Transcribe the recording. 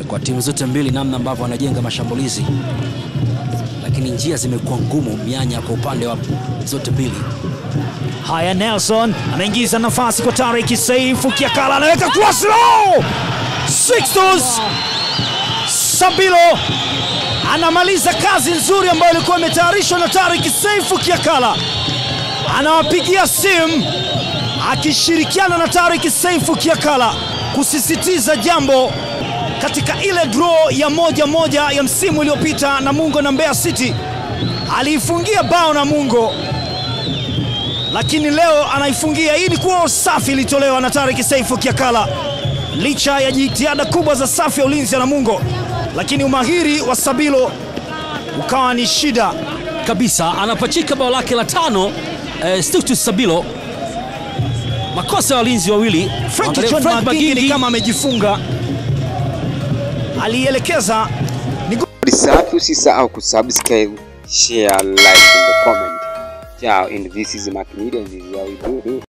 kwa timu zote mbili, namna ambavyo wanajenga mashambulizi, lakini njia zimekuwa ngumu, mianya kwa upande wa zote mbili. Haya, Nelson ameingiza nafasi kwa Tariq Seifu Kiakala, anaweka cross low. Sixtus Sabilo anamaliza kazi nzuri ambayo ilikuwa imetayarishwa na Tariq Seifu Kiakala, anawapigia simu akishirikiana na Tariq Seifu Kiakala kusisitiza jambo katika ile draw ya moja moja ya msimu uliopita Namungo na Mbeya City. Aliifungia bao Namungo lakini leo anaifungia. Hii ni kuwa safi ilitolewa na Tariq Seifu Kiakala, licha ya jitihada kubwa za safu ya ulinzi ya Namungo, lakini umahiri wa Sabilo ukawa ni shida. kabisa anapachika bao lake la tano eh, Sixtus Sabilo. Makosa ya walinzi wawili. Frank Angalia John Frank Magingi ni Magingi. kama amejifunga, alielekeza ni Safi, usisahau kusubscribe, share, like and comment. Ciao, and this is Mac Media and this is how we do.